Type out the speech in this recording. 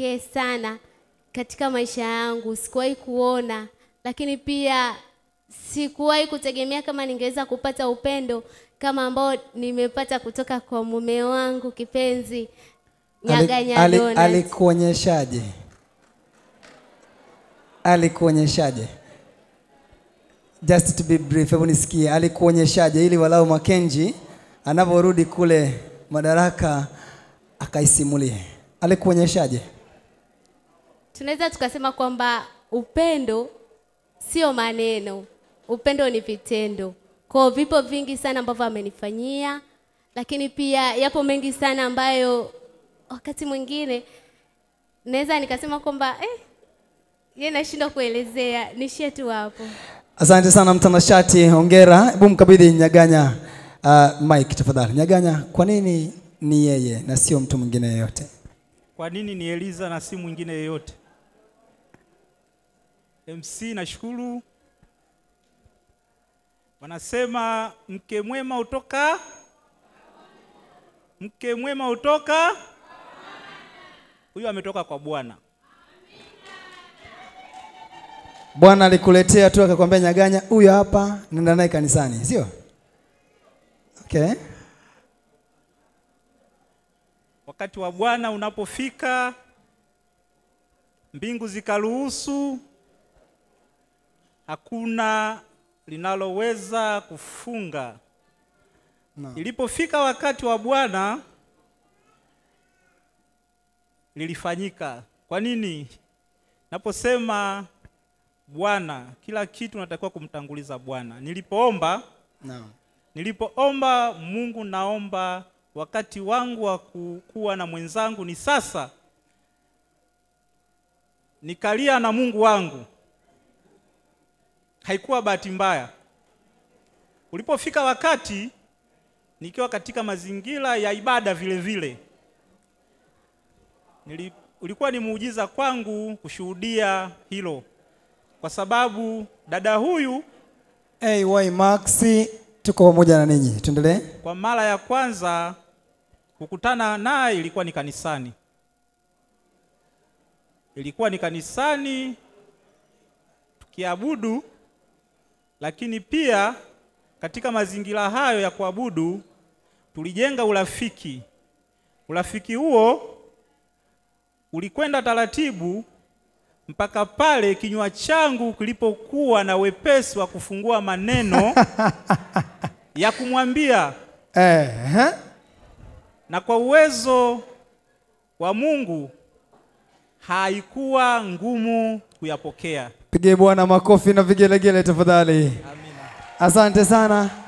pekee sana katika maisha yangu, sikuwahi kuona, lakini pia sikuwahi kutegemea kama ningeweza kupata upendo kama ambao nimepata kutoka kwa mume wangu kipenzi Nyaganya Ali- Donald. alikuonyeshaje alikuonyeshaje just to be brief hebu nisikie alikuonyeshaje ili walau makenji anaporudi kule madaraka akaisimulie alikuonyeshaje tunaweza tukasema kwamba upendo sio maneno, upendo ni vitendo. Kwa vipo vingi sana ambavyo amenifanyia, lakini pia yapo mengi sana ambayo wakati mwingine naweza nikasema kwamba eh, ye nashindwa kuelezea, nishie tu hapo. asante sana mtanashati hongera hebu mkabidhi nyaganya uh, mike tafadhali nyaganya kwa nini ni yeye na sio mtu mwingine yeyote Kwa nini ni Eliza na si mwingine yeyote? MC nashukuru. Wanasema mke mwema hutoka mke mwema hutoka huyu ametoka kwa Bwana. bwana alikuletea tu akakwambia nyaganya huyo hapa nenda naye kanisani sio okay Wakati wa Bwana unapofika, mbingu zikaruhusu, hakuna linaloweza kufunga. No. Ilipofika wakati wa Bwana lilifanyika. Kwa nini? Naposema Bwana, kila kitu natakiwa kumtanguliza Bwana. Nilipoomba no. Nilipoomba Mungu, naomba wakati wangu wa ku- kuwa na mwenzangu ni sasa. Nikalia na Mungu wangu, haikuwa bahati mbaya. Ulipofika wakati nikiwa katika mazingira ya ibada vile vile, nili, ulikuwa ni muujiza kwangu kushuhudia hilo, kwa sababu dada huyu AY Maxi tuko pamoja na ninyi. Tuendelee. Kwa mara ya kwanza kukutana naye ilikuwa ni kanisani, ilikuwa ni kanisani tukiabudu, lakini pia katika mazingira hayo ya kuabudu tulijenga urafiki. Urafiki huo ulikwenda taratibu mpaka pale kinywa changu kilipokuwa na wepesi wa kufungua maneno ya kumwambia Eh, eh. na kwa uwezo wa Mungu haikuwa ngumu kuyapokea. Pigie Bwana makofi na vigelegele tafadhali. Amina. Asante sana.